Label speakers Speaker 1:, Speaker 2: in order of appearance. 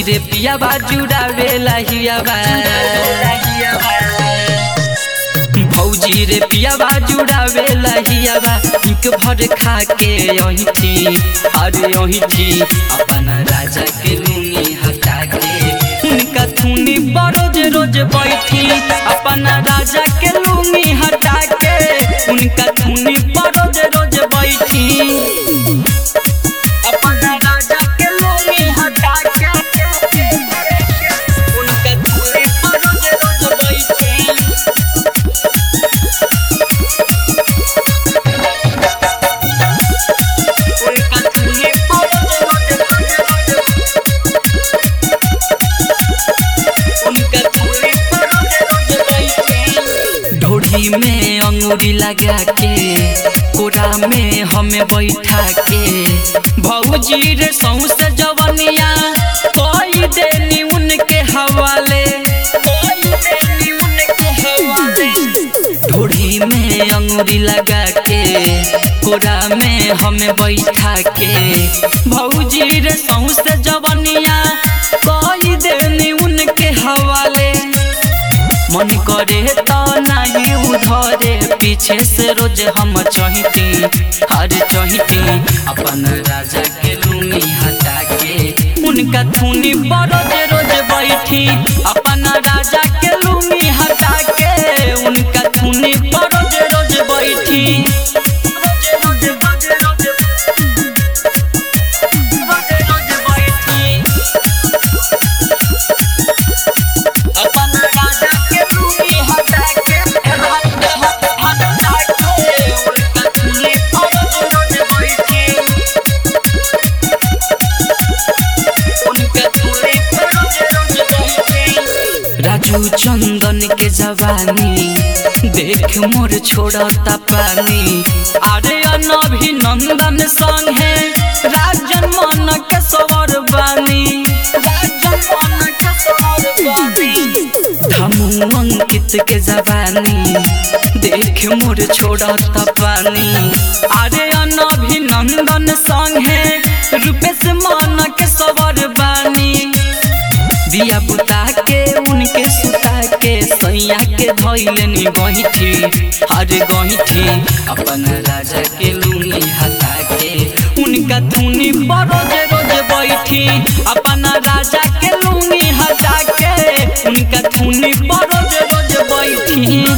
Speaker 1: रे पिया बा जुड़ावे लहिया बा भौजी रे पिया बा जुड़ावे लहिया बा इक भर खा के यही थी अरे यही थी अपन राजा के लूंगी हटा के उनका थूनी बरोज रोज बैठी अपन राजा के लूंगी हटा के उनका थूनी बरोज रोज बैठी अपन राजा के लूंगी हटा के उनका थूनी बरोज रोज बैठी उनका थूनी बरोज रोज उनका थूनी बरोज रोज बैठी ढोढ़ी में अंगूरी लगा के कोरा में हमें बैठा के भौजी रे सौसे जवनिया कोई देनी उनके हवाले कोई देनी उनके हवाले ढोढ़ी में अंगूरी लगा के कोरा में हमें बैठा के भौजी रे सौसे जवनिया कोई देनी उनके हवाले मन करे तो नहीं उधरे पीछे से रोज हम चहिती हर चहिती अपन राजा के लूंगी हटा के उनका थूनी बरोज रोज बैठी अपन राजा के लूंगी हटा के उनका थूनी बरोज रोज बैठी रोज रोज रोज रोज रोज बैठी अपन राजा के लूंगी हटा के हटा के उनका थूनी बरोज रोज बैठी उनका थूनी बरोज रोज बैठी राजू चंदन के जवानी देख मोर छोड़ता पानी अरे अभिनंदन संगे राजन मन के सवर बानी राजन मन के सवर बानी धमू अंकित के जवानी देख मोर छोड़ता पानी अरे अभिनंदन संगे रूपेश मन के सवर बानी दिया बुता के उनके सुता के सैया के धैलनी गहिठी अरे गहिठी अपन राजा के लूनी हटा के उनका धुनी बरोज रोज बैठी अपन राजा के लूनी हटा के उनका धुनी बरोज रोज बैठी